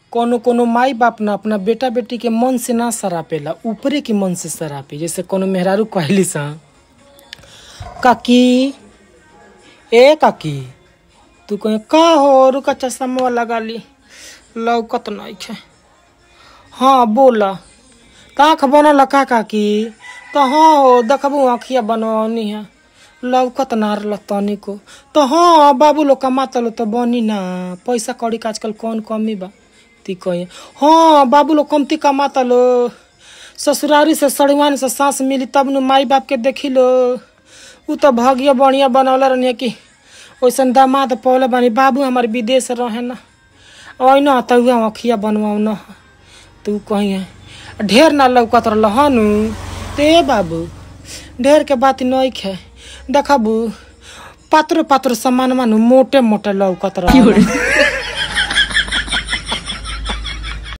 कोनो कोनो माई बाप ना अपना बेटा बेटी के मन से ना सरापेला ऊपरे के मन से सरापे जैसे कोनो मेहरारू कहली सा काकी ए काकी तू कहे का हो रुका चश्मा लगा ली लौकत नहीं है हाँ बोला काख बनल का काकी तो हाँ हो देखबू आँखिया बनवनी है लौकत ना रहल तनिको तो हाँ बाबू लोग कमाता लो तो बनी ना पैसा कौड़ी के आजकल कौन कमी बा ती कहे हाँ बाबू लोग कमती कमाता लो ससुरारी से सड़ुआन से सांस मिली तब नु माई बाप के देखी लो उ तो भाग्य बढ़िया बनौले रहनी कि वैसन दामाद पौले बानी बाबू हमारे विदेश रहे ना ओइना त उहाँ अखिया बनवाऊ न तू कहीं ढेर ना लौकत रहल हनु ते बाबू ढेर के बात नहीं खे देखबू पात्र पात्र सामान मानु मोटे मोटे लौकत रह